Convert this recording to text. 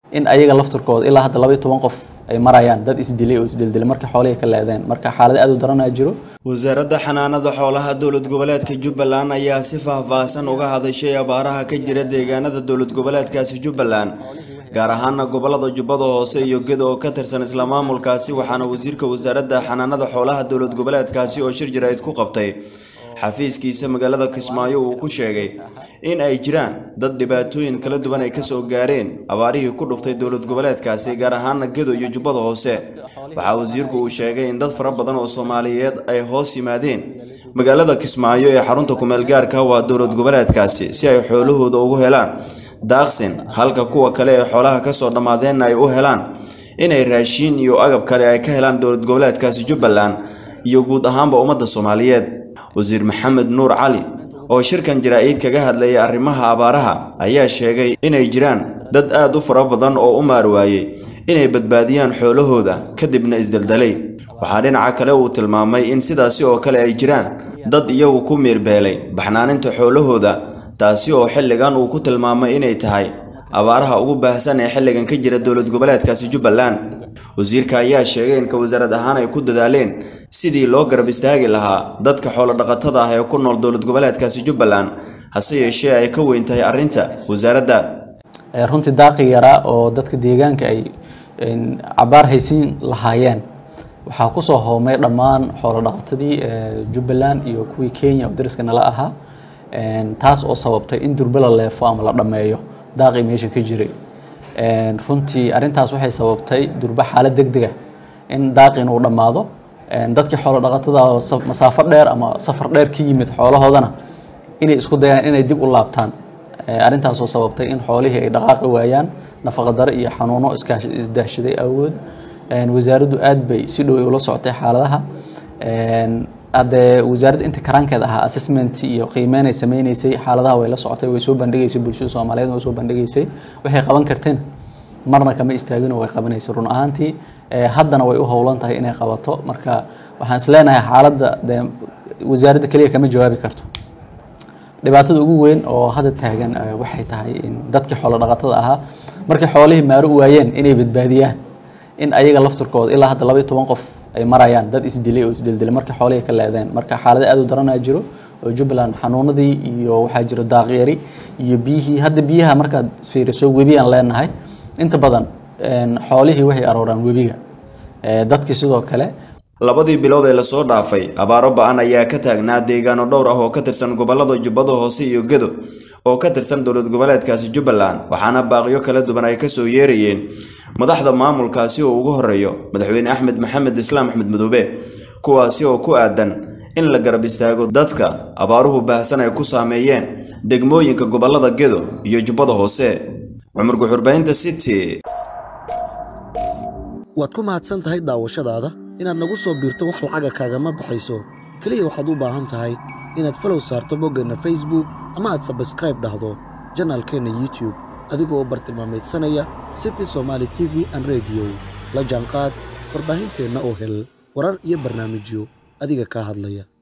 in ayaga lafturkooda ilaa hadda labaiyo toban qof ay marayaan dad isdilay oo isdildilay marka xoolihii ka leedeen marka xaalad aad u daranaa jiro wasaaradda xanaanada xoolaha dowlad goboleedka jubbaland ayaa si faahfaahsan uga hadashay abaaraha ka jira deegaanada dowlad goboleedkaasi jubbaland gaar ahaana gobolada jubbada hoose iyo gedo oo ka tirsan isla maamulkaasi waxaana wasiirka wasaaradda xanaanada xoolaha dowlad goboleedkaasi oo shir jaraa'id ku qabtay xafiiskiisa magaalada kismaayo uu ku sheegay in ay jiraan dad dhibaatooyin kala duwan ay kasoo gaareen abaarihii ku dhuftay dowlad goboleedkaasi gaar ahaana gedo iyo jubbada hoose waxaa wasiirku uu sheegay in dad fara badan oo soomaaliyeed ay hoos yimaadeen magaalada kismaayo ee xarunta kumeel gaarka waa dowlad goboleedkaasi si ay xoolahooda ugu helaan daaqsin halka kuwa kale ee xoolaha kasoo dhammaadeenna ay u helaan inay raashiin iyo agab kale ay ka helaan dowlad goboleedkaasi jubbaland iyo guud ahaanba ummadda soomaaliyeed wasiir maxamed nuur cali oo shirkan jaraa-id kaga hadlayay arrimaha abaaraha ayaa sheegay inay jiraan dad aad u fara badan oo u maar waayey inay badbaadiyaan xoolahooda kadibna isdeldalay waxaa dhinaca kale uu tilmaamay in sidaasi oo kale ay jiraan dad iyagu ku miirbeelay baxnaaninta xoolahooda taasi oo xilligan uu ku tilmaamay inay tahay abaaraha ugu baahsan ee xilligan ka jira dowlad goboleedkaasi jubbaland wasiirka ayaa sheegay in ka wasaarad ahaan ay ku dadaaleen sidii loo garab istaagi lahaa dadka xoolo-dhaqatada ah ee ku nool dowlad goboleedkaasi jubbaland hase yeeshee ay ka weyn tahay arrinta wasaaradda runtii daaqi yaraa oo dadka deegaanka ay cabaar haysiin lahaayeen waxaa kusoo hoomay dhammaan xoolo-dhaqatadii jubbaland iyo kuwii kenya oo dariska nala ahaa taas oo sababtay in durbe la leefo ama la dhammeeyo daaqii meesha ka jiray runtii arrintaas waxay sababtay durbe xaalad deg dega in daaqin uu dhammaado dadkii xoolo dhaqatada masaafo dheer ama safar dheer ka yimid xoolahoodana inay isku dayaan inay dib u laabtaan arrintaasoo sababtay in xoolihii ay dhaqaaqi waayaan nafaqadaro iyo xanuuno isdaahshaday awood wasaaraddu aad bay si dhow ula socotay xaaladaha haddee wasaaradda inta karaankeed ahaa assessment iyo qiimeyn ay sameyneysay xaaladaha way la socotay way soo bandhigaysay bulshada soomaaliyeed way soo bandhigaysay waxay qaban karteen marna kama istaagino way qabanaysay run ahaantii haddana way u howlan tahay inay qabato marka waxaan is leenahay xaaladda dee wasaaradda keliya kama jawaabi karto dhibaatada ugu weyn oo hadda taagan waxay tahay in dadkii xoolo dhaqatada ahaa markay xoolihii maaro u waayeen inay badbaadiyaan in ayaga lafturkooda ilaa hadda labaiyo toban qof ay marayaan dad isdilay oo isdildilay markay xoolihii ka leedeen marka xaalada aad u daranaa jiro oo jubbaland xanuunadii iyo waxaa jiro daaqyari iyo biyihii hadda biyaha markaad fiiriso webiyaan leenahay inta badan xoolihii waxay arooraan webiga dadkii sidoo kale labadii bilood ee lasoo dhaafay abaaro ba-an ayaa ka taagnaa deegaano dhowr ah oo ka tirsan gobolada jubbada hoose iyo gedo oo ka tirsan dowlad goboleedkaasi jubbaland waxaana baaqyo kala duwan ay kasoo yeerayeen madaxda maamulkaasi oo ugu horeeyo madaxweyne axmed maxamed islaam axmed madoobe kuwaasi oo ku aadan in la garab istaago dadka abaaruhu baahsan ay ku saameeyeen degmooyinka gobolada gedo iyo jubbada hoose cumar guxurbaynta city waad ku mahadsan tahay daawashadaada inaad nagu soo biirto wax lacaga kaagama baxayso keliya waxaad u baahan tahay inaad falow saarto boggeenna facebook ama aad sabskraib dhahdo janaalkeenna youtube adigoo bartilmaamaydsanaya city somaali t v an rediyo la jaanqaad warbaahinteenna oo hel warar iyo barnaamijyo adiga kaa hadlaya